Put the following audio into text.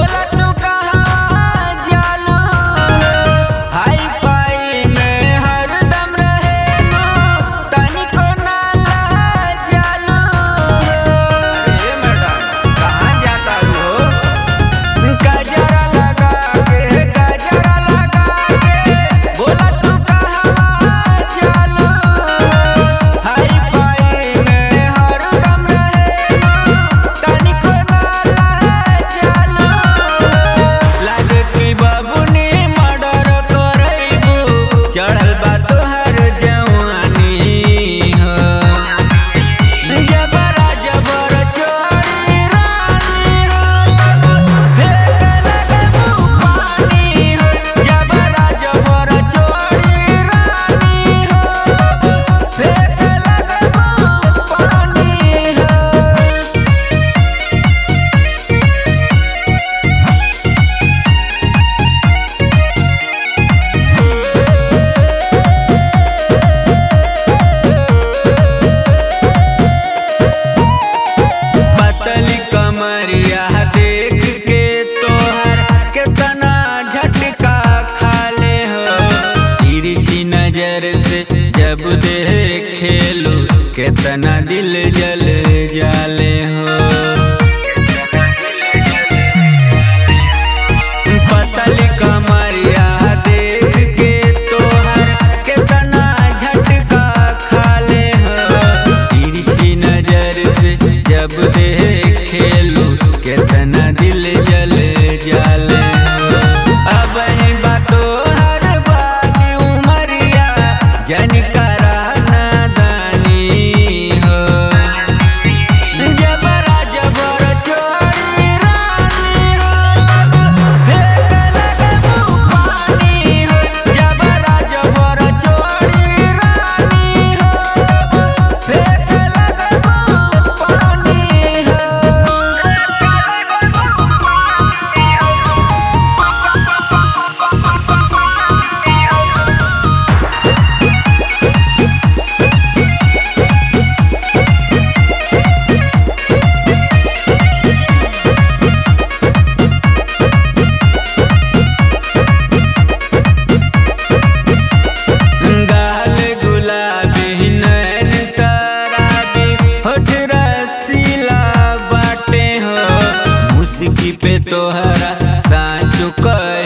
बोला तू कहाँ जालू हाई फाई में हरदम रहेलू तनिको नाला जालू अरे मैडम कहाँ जाता हो गजरा लगा के गजरा लगा के बोला तू कहाँ जालू हाई फाई में हरदम रहेलू तनिको नाला जालू लागे कि बाबूनी मर्डर करैबू चढ़ल बा तोहर जवानी हो जबरा जबर चोरी रानी हो फेंक लगबू पानी हो जबरा जबर चोरी रानी हो फेंक लगबू पानी हो पतली कमरिया देख के तोहर केतना झटका खाले हो तिरछी नजर से जब देखेलू केतना दिल जल जाले हो पतली कमरिया देख के तोहर केतना झटका खाले हो तिरछी नजर से जब देखेलू केतना दिल जल जाले हो अब ही बातो हर बाकी उमरिया जन करा नादानी हो जबरा जबर चोरी रानी हो फेंक लगबू पानी हो जबरा जबर चोरी रानी हो फेंक लगबू पानी हो गाल गुलाबी नैन शराबी होठ रसीला बाटे हो मुस्की पे तोहरा साँचो कर